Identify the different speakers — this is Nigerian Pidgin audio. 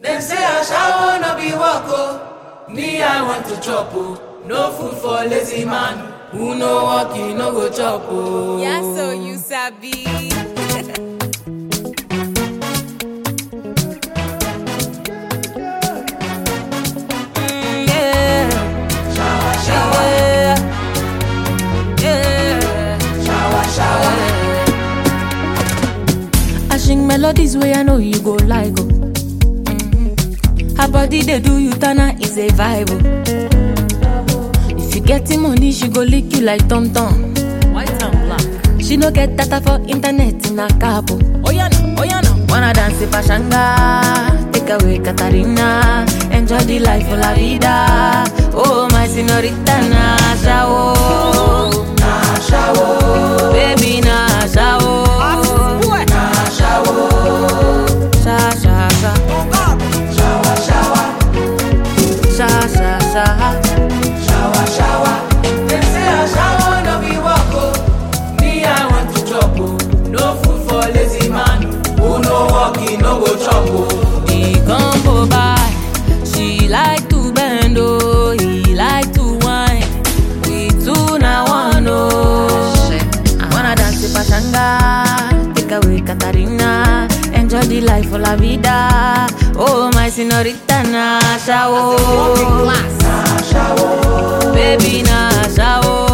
Speaker 1: Dem say ashawo no be work o. Me I want to chop o. No food for lazy man. Who no work, he no go chop o.
Speaker 2: Yeah, so you sabi. Mm, yeah.
Speaker 1: Shower, shower,
Speaker 2: Yeah. Yeah.
Speaker 1: shower, shower.
Speaker 2: I sing melodies where I know you go like oh. Mhm. Her body they do you tana is a vibe oh. If you getting money, she go lick you like tom tom. White and black. She no get data for internet in a capo. Oh yeah no, oh yeah no. Wanna dance in Pashanga, take away Katarina, enjoy the life of la vida. Oh my señorita Nasha oh, Nasha oh, baby Nasha oh. Sha sha sha.
Speaker 1: Shower, shower,
Speaker 2: Sha sha sha.
Speaker 1: shower, shower. Dem say ashawo no be work o. Me I want to chop o. No food for lazy man. Who no work, he no go chop o.
Speaker 2: The combo by. She like to bend oh, he like to whine. We two na one oh. Wanna dance with Pachanga, take away Katarina, enjoy the life of la vida. Oh my señorita Nasha oh,
Speaker 1: Ashawo,
Speaker 2: baby Nasha oh.